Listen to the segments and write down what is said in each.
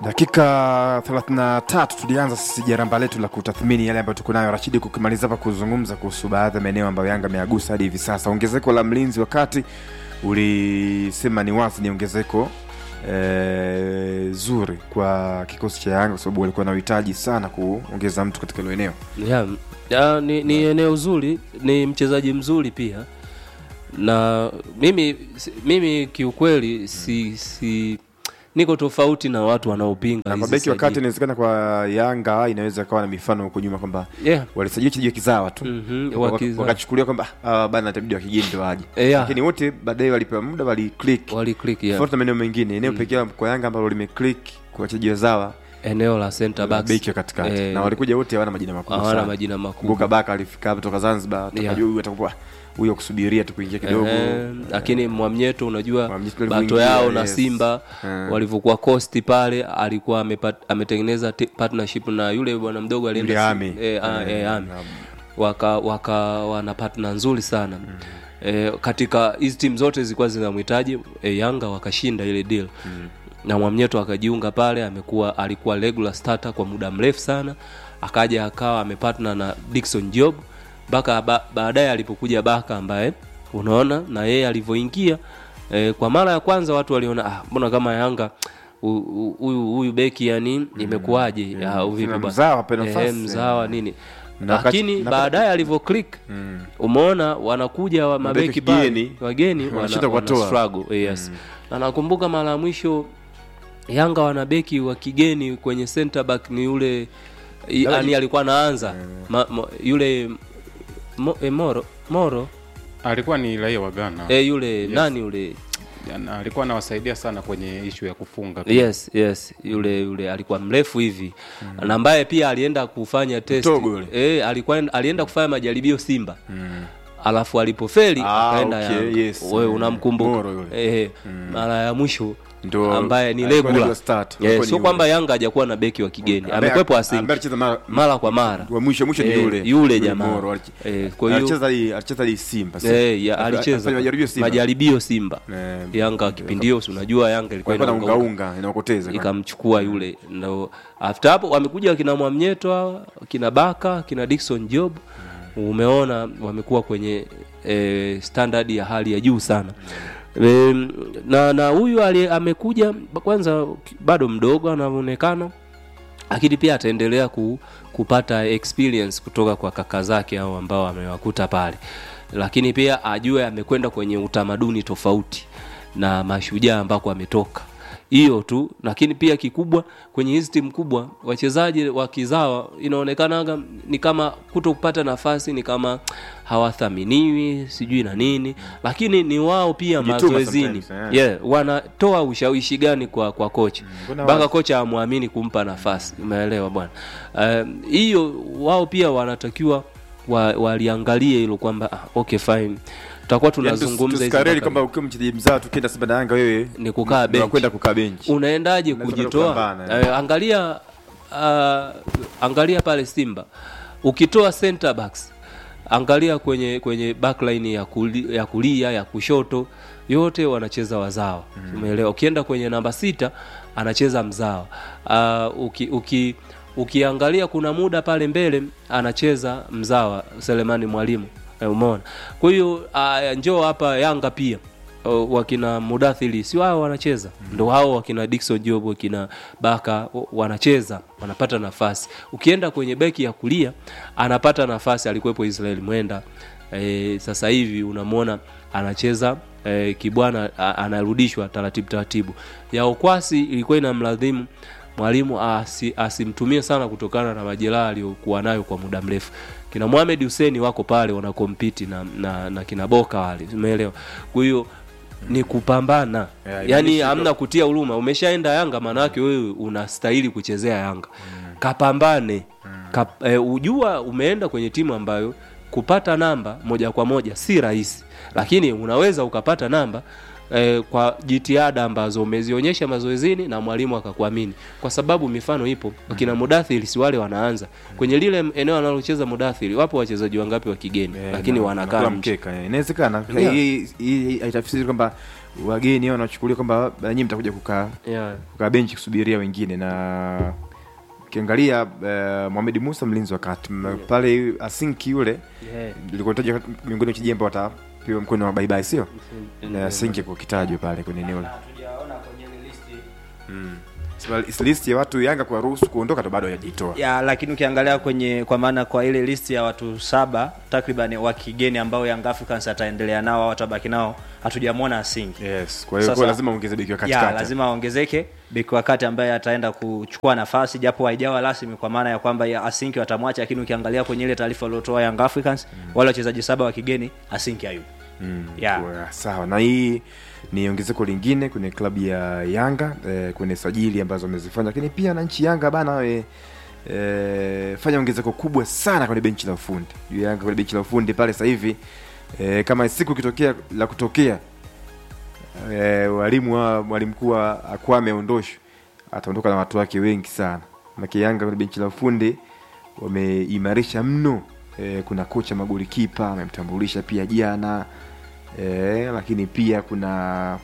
dakika 33 tulianza sisi jaramba letu la kutathmini yale ambayo tuko nayo rashidi kukimaliza hapa kuzungumza kuhusu baadhi ya maeneo ambayo yanga ameagusa hadi hivi sasa ongezeko la mlinzi wakati ulisema ni wazi ni ongezeko e, zuri kwa kikosi cha yanga kwa sababu walikuwa na uhitaji sana kuongeza mtu katika hilo eneo yeah. ya, ni, ni eneo zuri ni mchezaji mzuri pia na mimi si- mimi kiukweli si, si niko tofauti na watu wanaopinga na kwa hizi beki wakati sajili. inawezekana kwa yanga inaweza kawa na mifano huko nyuma kwamba yeah. walisajili wachezaji wa kizawa tu Mhm, Waka- wakiza- wakachukulia kwamba ah, bana itabidi wa kigeni ndo waje Eh, yeah. lakini wote baadaye walipewa muda waliclick wali click yeah. tofauti na maeneo mengine eneo pekee kwa yanga ambalo limeclick kwa wachezaji wazawa eneo la center backs beki wa katikati Eh, na walikuja wote hawana majina makubwa hawana sana majina makubwa kumbuka baka alifika hapa toka zanzibar tukajua Yeah. huyu atakuwa huyo kusubiria tu kuingia kidogo Ehe, lakini mwamnyeto unajua Mwamnyeto bato alivyoingia, yao na yes. simba Eh. walivyokuwa costi pale alikuwa amepat, ametengeneza ti- partnership na yule bwana mdogo alienda Yule si- Ami. eh, ah, Eh, eh, Ami. na- waka waka wana partner nzuri sana mm. e, katika hizi timu zote zilikuwa zinamhitaji e, yanga wakashinda ile deal mm. na mwamnyeto akajiunga pale amekuwa alikuwa regular starter kwa muda mrefu sana akaja akawa amepartner na Dickson Job mpaka ba, baadaye alipokuja Baka ambaye unaona na yeye alivyoingia e, kwa mara ya kwanza watu waliona ah, mbona kama Yanga hu- hu- huyu huyu beki yani imekuwaje ah, vipi Sina bwana? mzawa, pe nafasi. Eh, mzawa nini Na wakati- lakini na- baadaye alivyo click Mm. umeona wanakuja wa mabeki pale kigeni, wageni wana, wanashinda wana kuwatoa. struggle yes na nakumbuka mara ya mwisho Yanga wana beki wa kigeni kwenye center back ni yule yani alikuwa anaanza ma, ma, yule mo, e, Moro Moro alikuwa ni raia wa Ghana e, yule nani yule Na alikuwa anawasaidia sana kwenye ishu ya kufunga pia. yes yes yule yule alikuwa mrefu hivi na ambaye pia alienda kufanya test Mtogo yule. e, alikuwa alienda kufanya majaribio Simba alafu alipofeli Ah, akaenda okay, Yanga. yes. wewe Mm. unamkumbuka Moro yule. eh mara ya mwisho Ndo ambaye ni alikuwa regular regular start. Eh, Alikuwa ni sio yule. kwamba Yanga hajakuwa na beki wa kigeni Ambaye- amekwepo ambaye asingi alicheza mara mara kwa mara wa mwisho mwisho ni Eh, yule yule jamaa. Moro, aliche- Eh, kwa hiyo- alicheza hii- alicheza hii Simba si? Eh, ya, Alifanya alicheza majaribio Simba majaribio Simba Eh, Yanga kipindi hiyo si unajua Yanga ilikuwa walikuwa na inaunga unga unga inaokoteza ikamchukua yule ndo after hapo wamekuja kina Mwamnyeto hawa kina Baka kina Dickson Job umeona wamekuwa kwenye e, standard ya hali ya juu sana e, na na huyu ali- amekuja kwanza bado mdogo anavyoonekana lakini pia ataendelea ku, kupata experience kutoka kwa kaka zake au ambao amewakuta pale lakini pia ajue amekwenda kwenye utamaduni tofauti na mashujaa ambako ametoka hiyo tu lakini pia kikubwa kwenye hizi timu kubwa wachezaji wa kizawa inaonekanaga ni kama kuto kupata nafasi ni kama hawathaminiwi sijui na nini lakini ni wao pia Jituma mazoezini sometimes, yeah. yeah, wanatoa ushawishi gani kwa kwa kocha mbona mpaka wa- kocha amwamini kumpa nafasi umeelewa bwana Um, hiyo wao pia wanatakiwa wa, waliangalie hilo kwamba ah, okay fine tutakuwa tunazungumza hizi tusikareli mpaka- kwamba ukiwa mchezaji mzaa tukienda Simba na Yanga wewe ni kukaa benchi kwenda kukaa benchi unaendaje Unaweza kujitoa kupambana, eh, angalia uh, angalia pale simba ukitoa center backs angalia kwenye kwenye backline ya, kuli, ya kulia ya kushoto yote wanacheza wazawa umeelewa ukienda kwenye namba sita anacheza mzawa uh, uki, uki ukiangalia kuna muda pale mbele anacheza mzawa selemani mwalimu eh, umeona kwa hiyo uh, njoo hapa yanga pia uh, wakina mudathili sio hao wanacheza ndo hao wakina Dickson Job wakina Baka w- wanacheza wanapata nafasi ukienda kwenye beki ya kulia anapata nafasi alikuwepo Israel Mwenda e, sasa hivi unamwona anacheza e, Kibwana a- anarudishwa taratibu taratibu ya Okwasi ilikuwa inamladhimu mwalimu asi, asimtumie sana kutokana na majeraha aliyokuwa nayo kwa muda mrefu kina Mohamed Hussein wako pale wanakompiti na, na, na kina Boka wale umeelewa kwa hiyo ni kupambana Yeah, yaani imani hamna kutia huruma umeshaenda yanga maanake wewe unastahili kuchezea yanga kapambane Kap, e, ujua umeenda kwenye timu ambayo kupata namba moja kwa moja si rahisi lakini unaweza ukapata namba eh, kwa jitihada ambazo umezionyesha mazoezini na mwalimu akakuamini kwa sababu mifano ipo akina mudathiri si wale wanaanza kwenye lile eneo analocheza mudathiri wapo wachezaji wangapi wa kigeni Eh, lakini na- wanakaa nakula nje mkeka eh. inawezekana Yeah. hii hii haitafsiri kwamba wageni wanachukulia kwamba nyinyi mtakuja kukaa yeah. kukaa benchi kusubiria wengine na ukiangalia uh, Mohamed Musa mlinzi wa kati m- pale Asinki yule Yeah. ilikuwa taja miongoni mwa wachezaji ambao watapewa mkono wa bye bye sio na Asinki kwa kitajwa pale kwenye eneo la hatujaona kwenye ile listi Sema list ya watu Yanga kuwaruhusu kuondoka ndo bado hajajitoa ya lakini ukiangalia kwenye kwa maana kwa ile listi ya watu saba takriban wa kigeni ambao Young Africans ataendelea nao au atabaki nao hatujamwona Asingi yes kwa hiyo Sasa- kwa lazima ongeze beki wa ya katikati lazima aongezeke beki wakati ambaye ataenda kuchukua nafasi japo haijawa rasmi kwa maana ya kwamba ya Asinki watamwacha lakini ukiangalia kwenye ile taarifa waliotoa Young Africans wale wachezaji saba wa kigeni Asinki hayupo Mm, Yeah. kwa- sawa na hii ni ongezeko lingine kwenye klabu ya Yanga eh, kwenye sajili ambazo wamezifanya, lakini pia na nchi Yanga bana we, eh, fanya ongezeko kubwa sana kwenye benchi la ufundi. Juu Yanga kwenye benchi la ufundi pale sasa hivi eh, kama siku ikitokea la kutokea eh, walimu wa mwalimu mkuu wa- akuwa ameondoshwa ataondoka na watu wake wengi sana. Maana Yanga kwenye benchi la ufundi wameimarisha mno. Eh, kuna kocha magoli kipa amemtambulisha pia jana eh, lakini pia kuna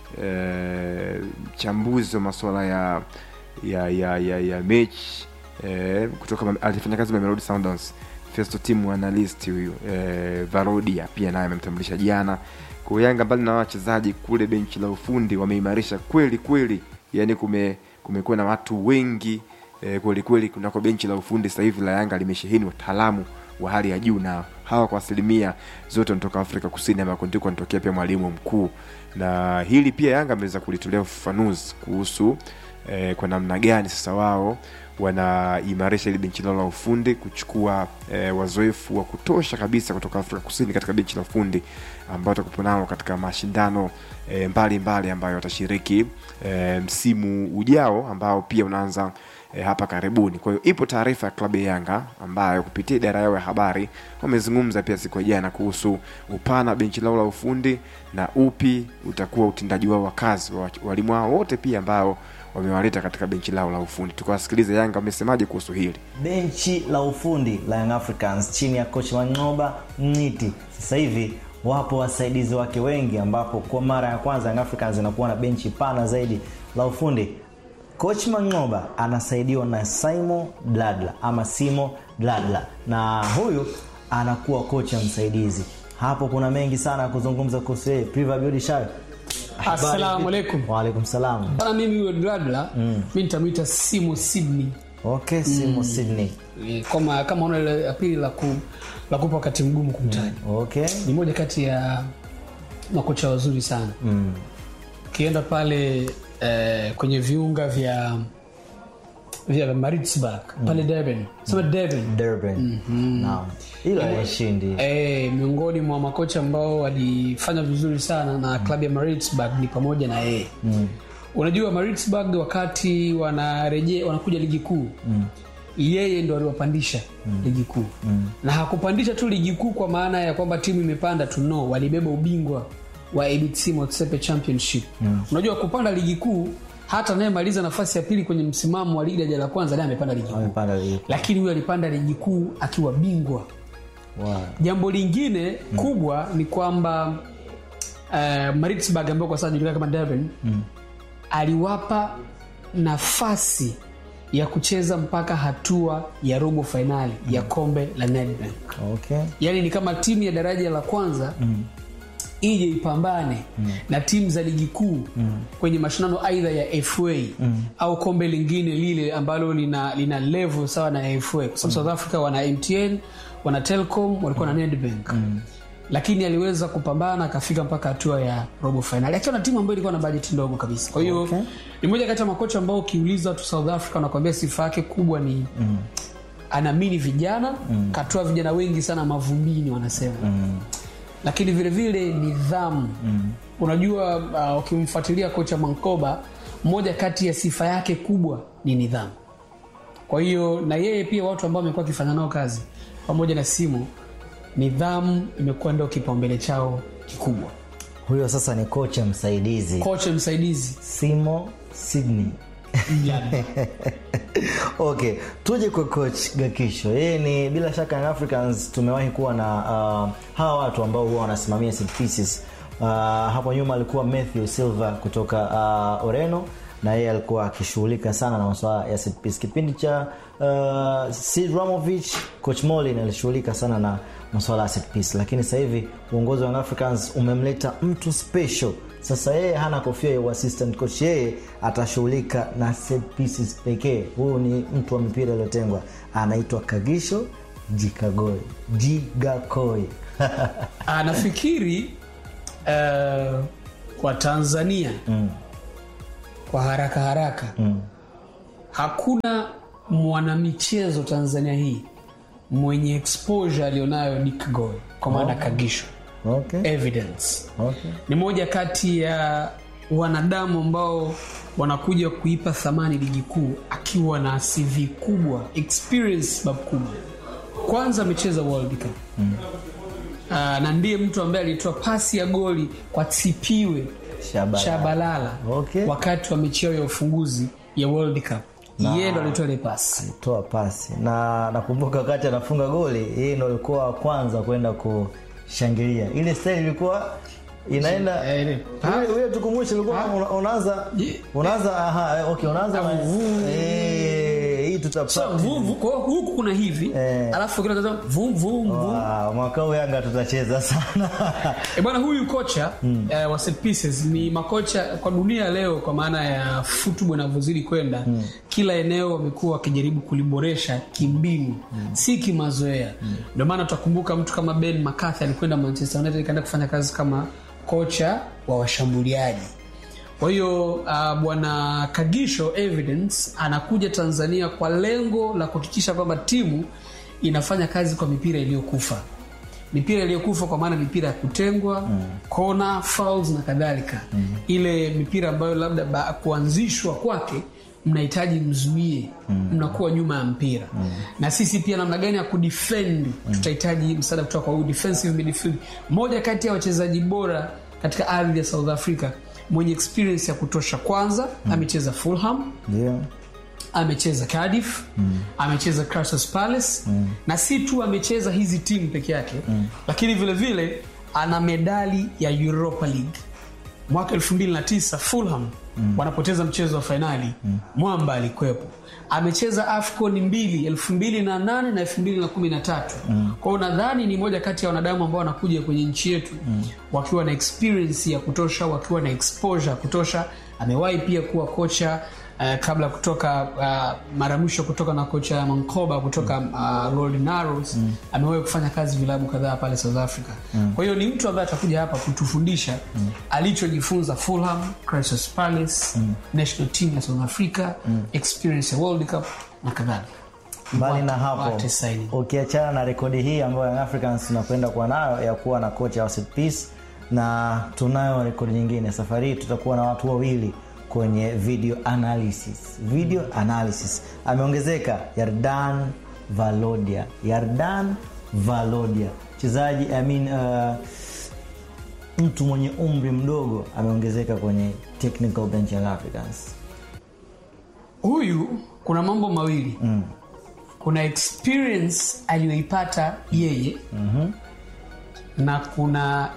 eh, mchambuzi wa masuala ya ya ya ya, ya mechi eh, kutoka Mame- alifanya kazi Mamelodi Sundowns Festo team analyst huyu eh, Varodia pia naye amemtambulisha jana. Kwa hiyo Yanga mbali na wachezaji kule benchi la ufundi wameimarisha kweli kweli, yani kume kumekuwa na watu wengi eh, kweli kweli kunako benchi la ufundi sasa hivi la Yanga limesheheni wataalamu wa hali ya juu na hawa kwa asilimia zote wanatoka Afrika Kusini ambako ndiko anatokea pia mwalimu mkuu, na hili pia Yanga ameweza kulitolea ufafanuzi kuhusu eh, kwa namna gani sasa wao wanaimarisha ili benchi lao la ufundi kuchukua eh, wazoefu wa kutosha kabisa kutoka Afrika Kusini katika benchi la ufundi ambao watakupo nao katika mashindano eh, mbalimbali ambayo watashiriki eh, msimu ujao ambao pia unaanza eh, hapa karibuni. Kwa hiyo ipo taarifa ya klabu ya Yanga ambayo kupitia idara yao ya habari wamezungumza pia siku ya jana kuhusu upana wa benchi lao la ufundi na upi utakuwa utendaji wao wa kazi wa walimu wao wote pia ambao wamewaleta katika benchi lao la ufundi. Tukawasikiliza Yanga wamesemaje kuhusu hili. benchi la ufundi la Young Africans chini ya coach Mangoba Mniti. Sasa hivi wapo wasaidizi wake wengi, ambapo kwa mara ya kwanza Young Africans inakuwa na benchi pana zaidi la ufundi. Coach Mangoba anasaidiwa na Simo Bladla ama Simo Bladla, na huyu anakuwa kocha msaidizi. Hapo kuna mengi sana ya kuzungumza kuhusu yeye. Priva Biodi Shah. Assalamu alaikum. Wa alaikum salam. Bana, mimi huyo Dladla mm. mi nitamwita Simo Sydney Okay, Simo Sydney. Eh, kama kama ona ile ya pili la, ku, la kupa wakati mgumu kumtaja Okay. ni moja kati ya makocha wazuri sana Mm. ukienda pale eh, kwenye viunga vya vya Maritzburg pale Durban sema Durban Durban. Naam. Hilo haishindi. Eh, miongoni mwa makocha ambao walifanya vizuri sana na klabu ya Maritzburg ni pamoja na yeye mm. unajua Maritzburg wakati wanarejea wanakuja ligi kuu mm. yeye ndo aliwapandisha mm. ligi kuu mm. na hakupandisha tu ligi kuu kwa maana ya kwamba timu imepanda tu no walibeba ubingwa wa ABC Motsepe Championship mm. unajua kupanda ligi kuu hata anayemaliza nafasi ya pili kwenye msimamo wa ligi daraja la kwanza naye amepanda ligi kuu Amepanda ligi. lakini huyo alipanda ligi kuu akiwa bingwa Wow. jambo lingine mm. kubwa ni kwamba uh, Maritzburg ambao kwa sasa anajulikana kama Durban mm. aliwapa nafasi ya kucheza mpaka hatua ya robo fainali mm. ya kombe la Nedbank. Okay. Yaani ni kama timu ya daraja la kwanza mm. ije ipambane mm. na timu za ligi kuu mm. kwenye mashindano aidha ya FA mm. au kombe lingine lile ambalo lina, lina level sawa na FA kwa sababu South Africa wana MTN wana Telcom walikuwa na Nedbank mm. lakini aliweza kupambana akafika mpaka hatua ya robo fainali akiwa na timu ambayo ilikuwa na bajeti ndogo kabisa kwa hiyo Okay. ni moja kati ya makocha ambao ukiuliza watu South Africa wanakuambia sifa yake kubwa ni mm. anaamini vijana mm. katoa vijana wengi sana mavumbini wanasema mm. lakini vile vile nidhamu mm. unajua uh, ukimfuatilia kocha Mankoba moja kati ya sifa yake kubwa ni nidhamu kwa hiyo na yeye pia watu ambao amekuwa akifanya nao kazi pamoja na simu nidhamu imekuwa ndio kipaumbele chao kikubwa Huyo sasa ni kocha msaidizi kocha msaidizi Simo Sydney. okay tuje kwa coach gakisho yeye ni bila shaka Young africans tumewahi kuwa na uh, hawa watu ambao huwa wanasimamia set pieces uh, hapo nyuma alikuwa Matthew Silva kutoka uh, Ureno na yeye alikuwa akishughulika sana na masuala ya set piece. Kipindi cha uh, Sid Ramovich, coach Molin alishughulika sana na masuala ya set piece, lakini sasa hivi uongozi wa Young Africans umemleta mtu special. Sasa yeye hana kofia ya assistant coach, yeye atashughulika na set pieces pekee. Huyu ni mtu wa mipira iliyotengwa, anaitwa Kagisho Jikagoi Jigakoi. Ah, nafikiri uh, kwa tanzania mm. kwa haraka haraka mm. hakuna mwanamichezo tanzania hii mwenye exposure alionayo Nick Goy kwa maana oh. kagisho okay. evidence Okay. ni moja kati ya wanadamu ambao wanakuja kuipa thamani ligi kuu akiwa na cv kubwa experience bab kubwa kwanza amecheza world cup mm. na ndiye mtu ambaye alitoa pasi ya goli kwa tipiwe Shabalala. shabalala Okay. wakati wa mechi yao ya ufunguzi ya world cup yeye ndo alitoa ile pasi toa pasi na nakumbuka wakati anafunga goli yeye ndo alikuwa wa kwanza kwenda kushangilia ile style ilikuwa inaenda Eh, ile- Ule- ule tukumbushe ilikuwa una- unaanza Ye- unaanza aha eh, okay unaanza na- eh, hii tuta so, vu, vu, kwa hiyo huku kuna hivi Eh. alafu kile kaza vum vum vum Wow, mwaka huu Yanga tutacheza sana E bwana huyu kocha mm. uh, wa set pieces ni makocha kwa dunia leo kwa maana ya football inavyozidi kwenda mm. kila eneo wamekuwa wakijaribu kuliboresha kimbinu mm. si kimazoea ndio maana tutakumbuka mtu kama Ben McCarthy alikwenda Manchester United ikaenda kufanya kazi kama kocha wa washambuliaji kwa hiyo uh, bwana kagisho evidence anakuja tanzania kwa lengo la kuhakikisha kwamba timu inafanya kazi kwa mipira iliyokufa mipira iliyokufa kwa maana mipira ya kutengwa mm. kona fouls na kadhalika mm. ile mipira ambayo labda ba, kuanzishwa kwake mnahitaji mzuie mm. mnakuwa nyuma ya mpira mm. na sisi pia namna gani ya kudefend mm. tutahitaji msaada kutoka kwa huyu defensive midfield moja kati ya wachezaji bora katika ardhi ya south africa mwenye experience ya kutosha kwanza mm. amecheza fulham ndio amecheza Cardiff mm. amecheza Crystal Palace mm. na si tu amecheza hizi timu peke yake mm. lakini vile vile ana medali ya Europa League mwaka 2009 Fulham mm. wanapoteza mchezo wa fainali mm. mwamba alikwepo amecheza afcon mbili 2008 na 2013 mm. kwao nadhani ni moja kati ya wanadamu ambao wanakuja kwenye nchi yetu mm. wakiwa na experience ya kutosha wakiwa na exposure ya kutosha amewahi pia kuwa kocha Uh, kabla kutoka uh, mara mwisho kutoka na kocha mankoba kutoka uh, Golden Arrows mm. amewahi kufanya kazi vilabu kadhaa pale south africa mm. kwa hiyo ni mtu ambaye atakuja hapa kutufundisha mm. alichojifunza fulham Crystal Palace mm. national team ya south africa mm. experience ya world cup na kadhalika mbali na What- hapo what a signing. ukiachana na rekodi hii ambayo Young Africans tunakwenda kuwa nayo ya kuwa na kocha wa set piece na tunayo rekodi nyingine safari hii tutakuwa na watu wawili kwenye video analysis video analysis ameongezeka yardan valodia yardan valodia mchezaji I mean, uh, mtu mwenye umri mdogo ameongezeka kwenye technical bench ya Young Africans huyu kuna mambo mawili mm. kuna experience aliyoipata yeye mm-hmm. na kuna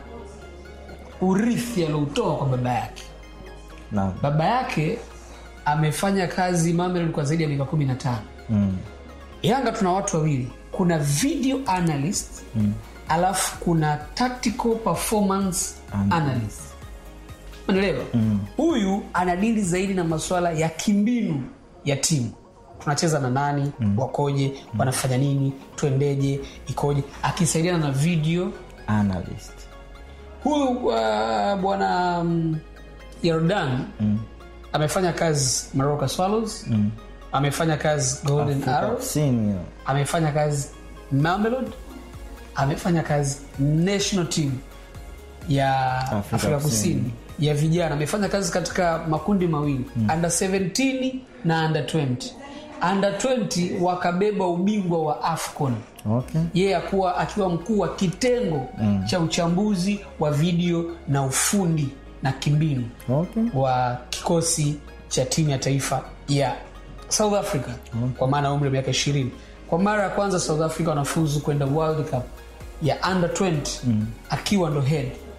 urithi alioutoa kwa baba yake na baba yake amefanya kazi Mamelodi kwa zaidi ya miaka kumi na tano mm. yanga tuna watu wawili kuna video analyst mm. alafu kuna tactical performance analyst unaelewa huyu anadili zaidi na masuala ya kimbinu ya timu tunacheza na nani mm. wakoje wanafanya nini twendeje ikoje akisaidiana na video analyst huyu uh, bwana um, Yordan mm. amefanya kazi Maroka Swallows mm. amefanya kazi Golden Afrika Arrows Kusini hiyo. amefanya kazi Mamelodi amefanya kazi national team ya Afrika Afrika, Kusini. Kusini. ya vijana amefanya kazi katika makundi mawili mm. under 17 na under 20 under 20 wakabeba ubingwa wa AFCON okay. yeye akuwa akiwa mkuu wa kitengo mm. cha uchambuzi wa video na ufundi na kimbinu Okay. wa kikosi cha timu ya taifa ya south africa mm. kwa maana ya umri wa miaka ishirini kwa mara ya kwanza south africa wanafuzu kwenda world cup ya under 20 mm. akiwa ndo head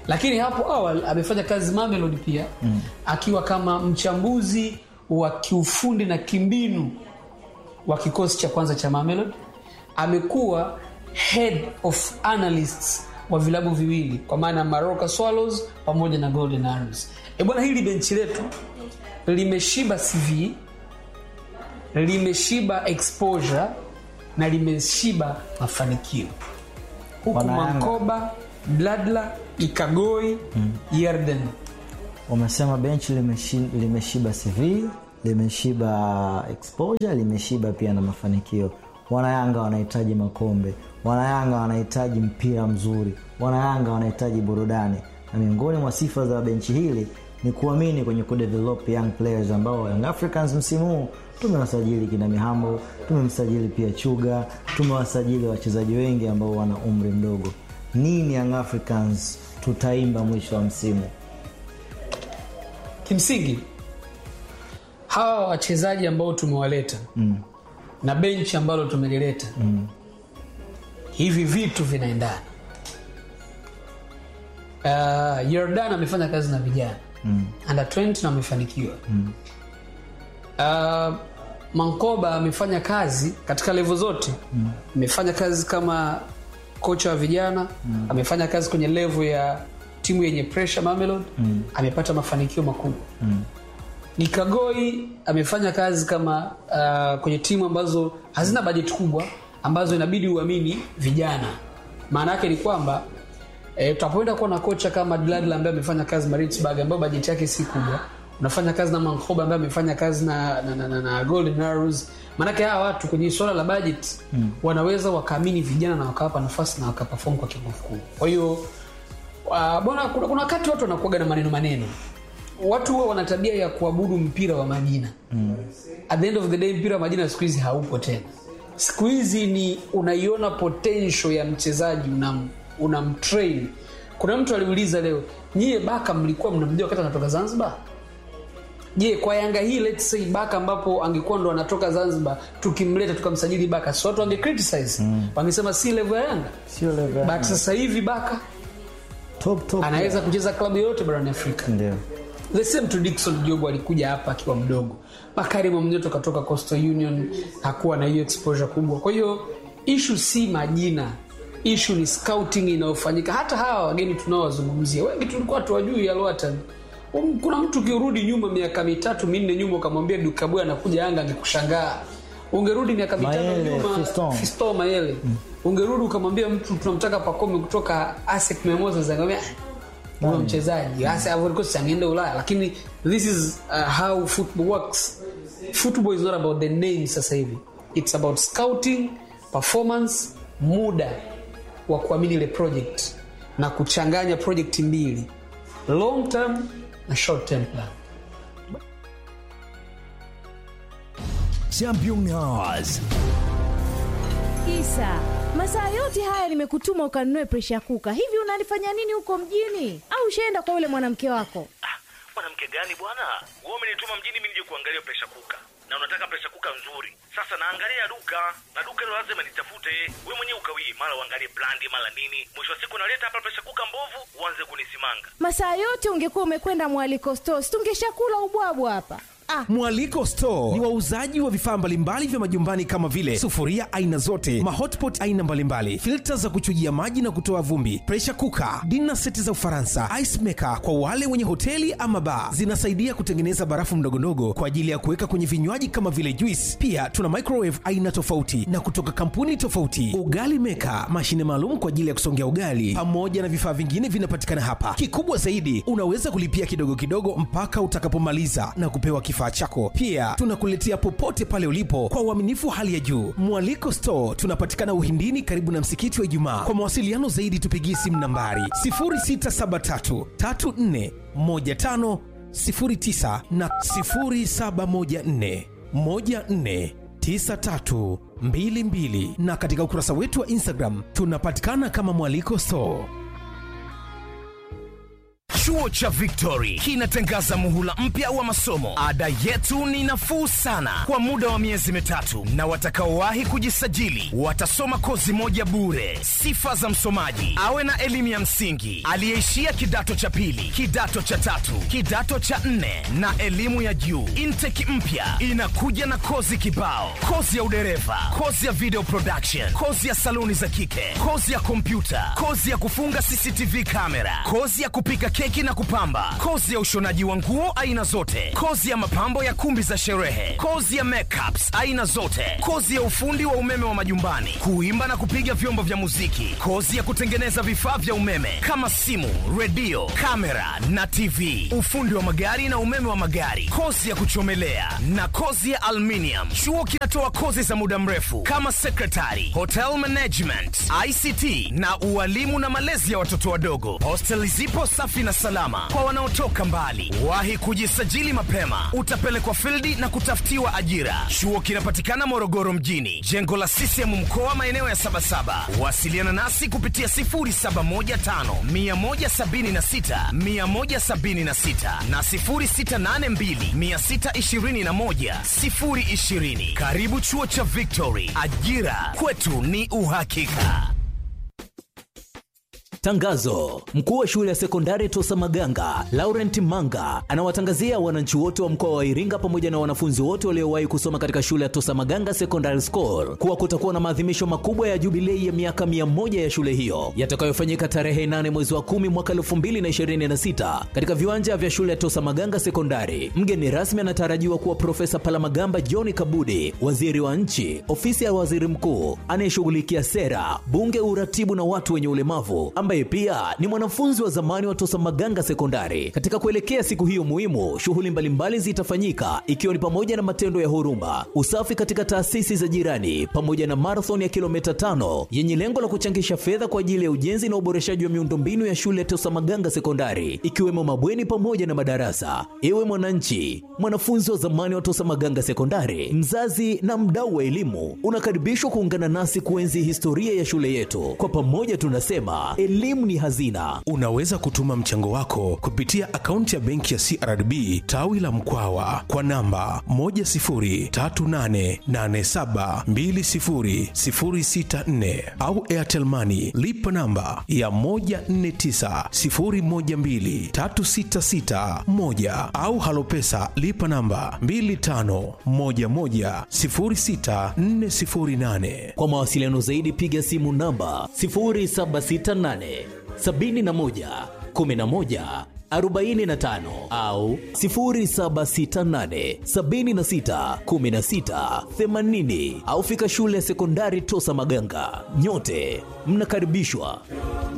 lakini hapo awali amefanya kazi Mamelodi pia mm. akiwa kama mchambuzi wa kiufundi na kimbinu wa kikosi cha kwanza cha Mamelodi. Amekuwa head of analysts wa vilabu viwili kwa maana ya Maroka Swallows pamoja na Golden Arrows. E bwana, hili benchi letu limeshiba CV, limeshiba exposure na limeshiba mafanikio huku Wanayanga. Mankoba, Bladla, Ikagoi, Yerden umesema benchi limeshi, limeshiba cv limeshiba exposure limeshiba pia na mafanikio wanayanga wanahitaji makombe wanayanga wanahitaji mpira mzuri wanayanga wanahitaji burudani na miongoni mwa sifa za benchi hili ni kuamini kwenye kudevelop young players ambao young africans msimu huu tumewasajili kina mihambo tumemsajili pia chuga tumewasajili wachezaji wengi ambao wana umri mdogo nini young africans tutaimba mwisho wa msimu kimsingi hawa wachezaji ambao tumewaleta mm. na benchi ambalo tumelileta mm. hivi vitu vinaendana uh, Yordan amefanya kazi na vijana mm. under 20 na amefanikiwa mm. uh, Mankoba amefanya kazi katika levo zote mm. amefanya kazi kama kocha wa vijana mm. amefanya kazi kwenye levo ya timu yenye pressure Mamelodi mm. amepata mafanikio makubwa mm. Nikagoi amefanya kazi kama uh, kwenye timu ambazo hazina bajeti kubwa ambazo inabidi uamini vijana. Maana yake ni kwamba e, tutapoenda kuwa na kocha kama Dladla ambaye amefanya kazi Maritzburg ambayo bajeti yake si kubwa, unafanya kazi na Mankoba ambaye amefanya kazi na, na, na, na, na Golden Arrows. Maanake hawa watu kwenye swala la budget mm. wanaweza wakaamini vijana na wakawapa nafasi na wakaperform kwa kiwango kikubwa. Kwa hiyo uh, bwana, kuna, kuna wakati watu wanakuaga na maneno maneno watu huwa wana tabia ya kuabudu mpira wa majina mm. at the end of the day mpira wa majina siku hizi haupo tena siku hizi ni unaiona potential ya mchezaji unam, unamtrain kuna mtu aliuliza leo nyie baka mlikuwa mnamjua wakati anatoka zanzibar je kwa yanga hii let's say baka ambapo angekuwa ndo anatoka zanzibar tukimleta tukamsajili baka si watu wange criticize mm. wangesema si level ya yanga sio level ya but sasa hivi baka top top anaweza kucheza klabu yoyote barani afrika ndio the same to Dickson Jogo alikuja hapa akiwa mdogo. Bakari Mwamnyeto katoka Coastal Union hakuwa na hiyo exposure kubwa. Kwa hiyo issue si majina, issue ni scouting inayofanyika. Hata hawa wageni tunaowazungumzia wengi tulikuwa tuwajui Alwatan. Um, kuna mtu ukirudi nyuma miaka mitatu minne nyuma ukamwambia Dukabwe anakuja Yanga angekushangaa. Ungerudi miaka mitano Mayele, nyuma Fiston. Fiston Mayele. Ungerudi ukamwambia mtu tunamtaka Pacome kutoka ASEC Mimosas angemwambia huyo mchezaji hasa Ivory Coast angeenda Ulaya, lakini this is uh, how football works. Football is not about the name sasa hivi, it's about scouting, performance, muda wa kuamini ile project na kuchanganya project mbili, long term na short term plan. Champion Hours. Isa, masaa yote haya nimekutuma ukanunue presha kuka. Hivi unalifanya nini huko mjini? Au ushaenda kwa yule mwanamke wako? Ah, mwanamke gani bwana? Wewe umenituma mjini mimi nije kuangalia presha kuka, na unataka presha kuka nzuri. Sasa naangalia duka na duka hilo lazima nitafute. Wewe mwenyewe ukawii, mara uangalie brandi, mara nini. Mwisho wa siku naleta hapa presha kuka mbovu, uanze kunisimanga. Masaa yote ungekuwa umekwenda mwaliko stores, tungeshakula ubwabwa hapa. Ah, Mwaliko Store ni wauzaji wa vifaa mbalimbali vya majumbani kama vile sufuria aina zote, mahotpot aina mbalimbali, filta za kuchujia maji na kutoa vumbi, pressure cooker, dinner seti za Ufaransa, ice maker kwa wale wenye hoteli ama bar. Zinasaidia kutengeneza barafu mdogondogo kwa ajili ya kuweka kwenye vinywaji kama vile juice. Pia tuna microwave aina tofauti na kutoka kampuni tofauti, ugali maker, mashine maalum kwa ajili ya kusongea ugali, pamoja na vifaa vingine vinapatikana hapa. Kikubwa zaidi, unaweza kulipia kidogo kidogo mpaka utakapomaliza na kupewa kifaa chako. Pia tunakuletea popote pale ulipo kwa uaminifu wa hali ya juu. Mwaliko Store tunapatikana Uhindini, karibu na msikiti wa Ijumaa. Kwa mawasiliano zaidi, tupigie simu nambari 0673 34 15 09 na 0714 14 9322 na katika ukurasa wetu wa Instagram tunapatikana kama Mwaliko Store. Chuo cha Victory kinatangaza muhula mpya wa masomo. Ada yetu ni nafuu sana kwa muda wa miezi mitatu, na watakaowahi kujisajili watasoma kozi moja bure. Sifa za msomaji: awe na elimu ya msingi, aliyeishia kidato cha pili, kidato cha tatu, kidato cha nne na elimu ya juu. Intake mpya inakuja na kozi kibao: kozi ya udereva, kozi ya video production, kozi ya saluni za kike, kozi ya kompyuta, kozi ya kufunga CCTV kamera, kozi ya kupika keki na kupamba, kozi ya ushonaji wa nguo aina zote, kozi ya mapambo ya kumbi za sherehe, kozi ya makeups aina zote, kozi ya ufundi wa umeme wa majumbani, kuimba na kupiga vyombo vya muziki, kozi ya kutengeneza vifaa vya umeme kama simu, redio, kamera na TV, ufundi wa magari na umeme wa magari, kozi ya kuchomelea na kozi ya aluminium. Chuo kinatoa kozi za muda mrefu kama secretary, hotel management, ICT na ualimu na malezi ya watoto wadogo. Hosteli zipo safi na salama kwa wanaotoka mbali. Wahi kujisajili mapema, utapelekwa fildi na kutafutiwa ajira. Chuo kinapatikana Morogoro mjini, jengo la CCM mkoa, maeneo ya Sabasaba. Wasiliana nasi kupitia 0715 176 176 na 0682 621 020. Karibu chuo cha Victory, ajira kwetu ni uhakika. Tangazo: mkuu wa shule ya sekondari Tosa Maganga Laurent Manga anawatangazia wananchi wote wa mkoa wa Iringa pamoja na wanafunzi wote waliowahi kusoma katika shule ya Tosa Maganga Secondary School kuwa kutakuwa na maadhimisho makubwa ya jubilei ya miaka mia moja ya shule hiyo yatakayofanyika tarehe 8 mwezi wa 10 mwaka 2026 katika viwanja vya shule ya Tosa Maganga Sekondari. Mgeni rasmi anatarajiwa kuwa Profesa Palamagamba John Kabudi, waziri wa nchi, ofisi ya waziri mkuu anayeshughulikia sera, bunge, uratibu na watu wenye ulemavu ambaye pia ni mwanafunzi wa zamani wa Tosa Maganga Sekondari. Katika kuelekea siku hiyo muhimu, shughuli mbalimbali zitafanyika ikiwa ni pamoja na matendo ya huruma, usafi katika taasisi za jirani, pamoja na marathon ya kilomita tano yenye lengo la kuchangisha fedha kwa ajili ya ujenzi na uboreshaji wa miundombinu ya shule ya Tosa Maganga Sekondari, ikiwemo mabweni pamoja na madarasa. Ewe mwananchi, mwanafunzi wa zamani wa Tosa Maganga Sekondari, mzazi na mdau wa elimu, unakaribishwa kuungana nasi kuenzi historia ya shule yetu. Kwa pamoja tunasema elimu ni hazina. Unaweza kutuma mchango wako kupitia akaunti ya benki ya CRDB tawi la Mkwawa kwa namba 10388720064 au Airtel Money lipa namba ya 1490123661 au Halopesa lipa namba 25110648. Kwa mawasiliano zaidi piga simu namba 0768 71 11 45 au 0768 76 16 80 au fika shule ya sekondari Tosa Maganga. Nyote mnakaribishwa.